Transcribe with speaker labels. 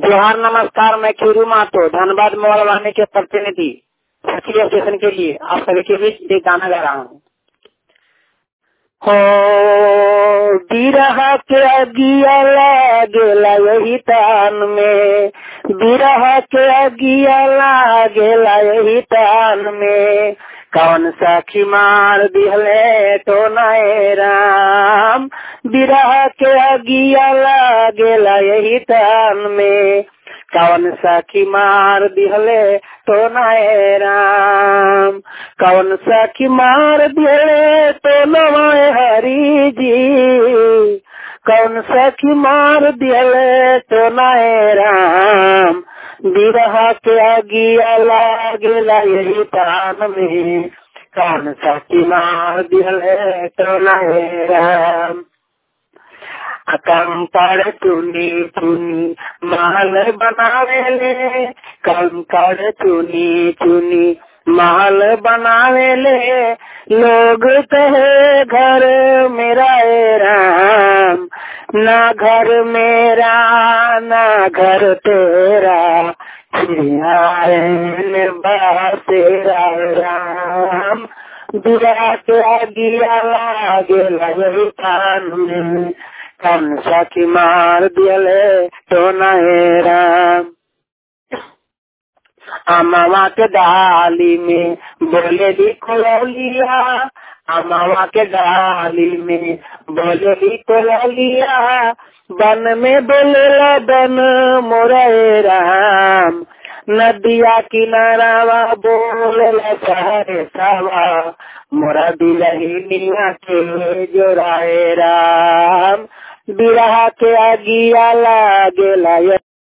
Speaker 1: जोहार नमस्कार मैं खीरू मातो धनबाद मोबाइल वाहने के प्रतिनिधि सखी स्टेशन के लिए आप सभी के बीच एक गाना गा रहा हूँ हो बिरह के अगिया लागेला यही तान में बिरह के अगिया लागेला यही तान में कौन सखी मार दिहले तो नए राम बिरह के अगिया लागेला यही तान में कौन सखी मार दिहले तो नए राम कौन सखी मार दिहले तो नवाए हरी जी कौन सखी मार दिहले तो नए राम बिरह के अगिया लागेला यही तान में कौन सखी मार दिहले तो नए राम कंकड़ चुनी चुनी महल बनावेले कंकड़ चुनी चुनी महल बनावेले लोग कहे घर मेरा ए राम ना घर मेरा ना घर तेरा तेरा राम दुरा के आगिया लागेला यही कान में कौन सखी मार दियले तो नए राम अमावा के डाली में बोले दी कोलिया अमावा के डाली में बोले दी कोलिया बन में बोले बन मोरे राम नदिया किनारावा बोले सारे सावा मोरा दिलहिनिया के जोराए राम बिरहा के अगिया लागेला